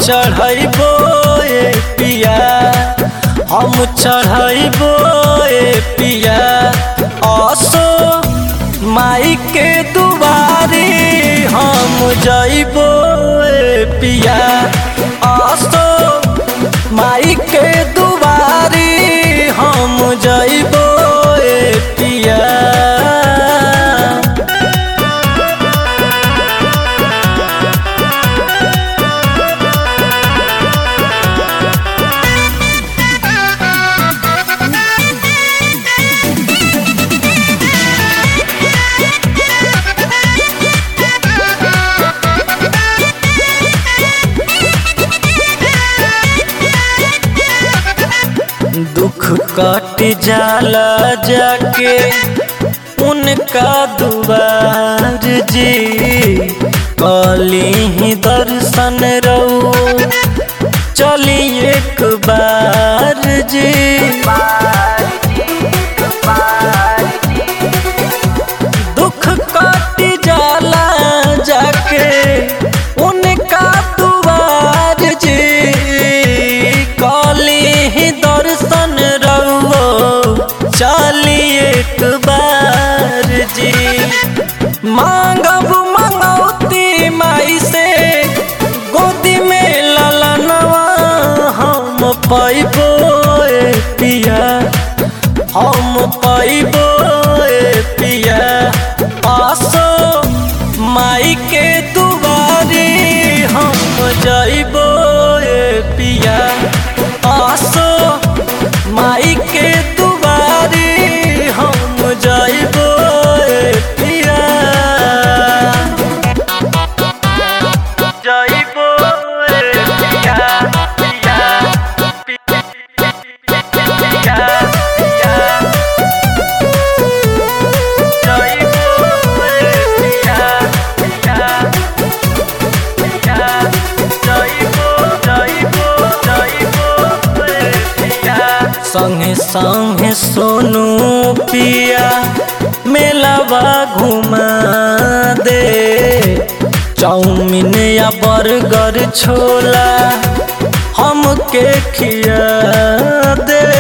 चढ़ैबो ए पिया हम चढ़ैबो ए पिया असो माई के दुबारी हम जइबो ए पिया असो माई के दुबारी हम जइबो ए पिया दुख कट जाला जाके उनका दुआर जी कली ही दर्शन रो चली एक बार जी दुख कट जाला जाके उनका दुआर जी कली ही दर्शन रहो चली एक बार जी मांगब मंगौती माई से गोदी में ललनवा हम पैबो ए पिया हम पैबो ए पिया आसो माई के दुबारी हम जइबो ए पिया आसो माई के दुबारी हम जइबो ए पिया जइबो ए पिया पिया पिया पिया जइबो ए पिया पिया पिया जइबो जइबो जइबो ए पिया संगे संगे सोनू पिया मेलावा घुमा दे चाउमीन या बर्गर छोला हमके खिया दे